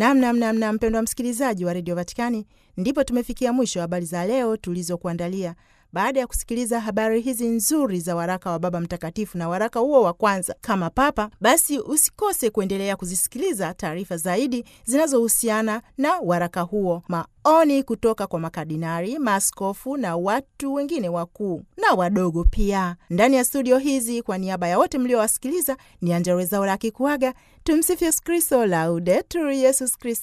Namnamnamna mpendwa msikilizaji wa redio Vatikani, ndipo tumefikia mwisho wa habari za leo tulizokuandalia. Baada ya kusikiliza habari hizi nzuri za waraka wa Baba Mtakatifu na waraka huo wa kwanza kama Papa, basi usikose kuendelea kuzisikiliza taarifa zaidi zinazohusiana na waraka huo, maoni kutoka kwa makardinari, maaskofu na watu wengine wakuu na wadogo pia ndani ya studio hizi. Kwa niaba ya wote mliowasikiliza, ni Angella Rwezaura akikuaga. Tumsifu Yesu Kristo, Laudetur Yesus Kristus.